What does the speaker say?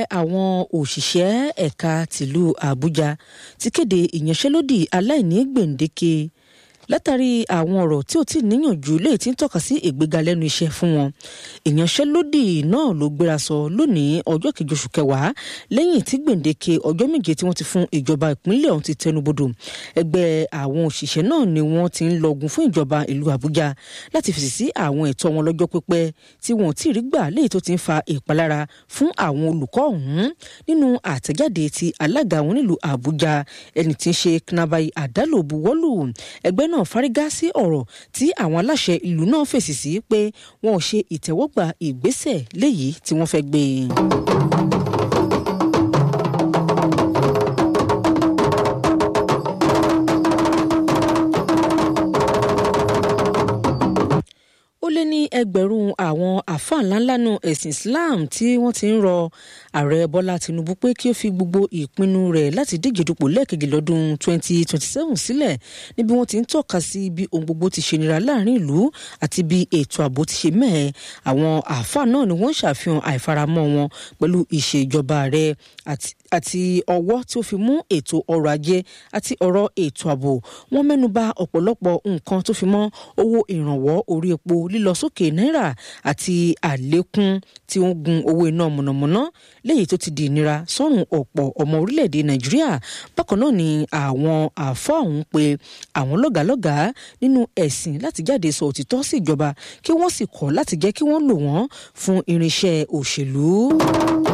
àwọn òṣìṣẹ́ ẹ̀ka tìlú àbújá ti kéde ìyanṣẹ́lódì aláìní gbèǹdéke látàrí àwọn ọ̀rọ̀ tí ò tí ì níyànjú léyìí tí ń tọ́ka sí ìgbéga lẹ́nu iṣẹ́ fún wọn ìyanṣẹ́lódì náà ló gbéra sọ lónìí ọjọ́ kejì oṣù kẹwàá lẹ́yìn tí gbèǹdéke ọjọ́ méje tí wọ́n ti fún ìjọba ìpínlẹ̀ ọ̀hún ti tẹnubodò ẹgbẹ́ àwọn òṣìṣẹ́ náà ni wọ́n ti ń lọgun fún ìjọba ìlú àbújá láti fèsì sí àwọn ẹ̀tọ́ wọn lọ́jọ́ pípẹ́ tí wọn ò tí ì rí gbà léyìí tó ti ń fa ìpalára fún àwọn olùkọ́ ọ̀hún nínú àtẹ̀jáde ti alága wọn nílùú àbújá ẹni tí ń ṣe knabai àdálò buwọ́lù ẹgbẹ́ náà fárígá sí ọ̀rọ̀ tí àwọn aláṣẹ ìlú náà fèsì sí pé wọn ò ṣe ìtẹ́wọ́gbà ìgbésẹ̀ léyìí tí wọ́n fẹ́ gbé e. ó lé ní ẹgbẹ̀rún àwọn àáfàá ńláńlá nu ẹ̀sìn Islam tí wọ́n ti ń rọ ààrẹ Bọ́lá Tinubu pé kí ó fi gbogbo ìpinnu rẹ̀ láti díje dupò lẹ́ẹ̀kejì lọ́dún 2027 sílẹ̀ níbi wọ́n ti ń tọ́ka sí bí ohun gbogbo ti ṣe nira láàrin ìlú àti bí ètò ààbò ti ṣe mẹ́ẹ̀ àwọn àáfàá náà ni wọ́n ń ṣàfihàn àìfaramọ́ wọn pẹ̀lú ìṣèjọba rẹ̀ àti ọwọ́ tí ó fi mú ètò ọrọ̀ ajé àti ọ̀rọ̀ ètò ààbò wọ́n mẹ́nuba ọ̀pọ̀lọpọ̀ nǹkan tó fi mọ́ owó ìrànwọ́ orí epo lílọ sókè náírà àti àlékún tí ó ń gun owó iná mọ̀nàmọ́ná léyìí tó ti di ìnira sọ́rùn ọ̀pọ̀ ọmọ orílẹ̀-èdè nàìjíríà bákan náà ni àwọn àáfàá ọ̀hún pé àwọn lọ́gàálọ́gàá nínú ẹ̀sìn láti jáde sọ òtítọ́ sí ìjọba kí wọ́n sì kọ̀ láti jẹ́ kí wọ́n lò wọ́n fún irinṣẹ́ òṣèlú.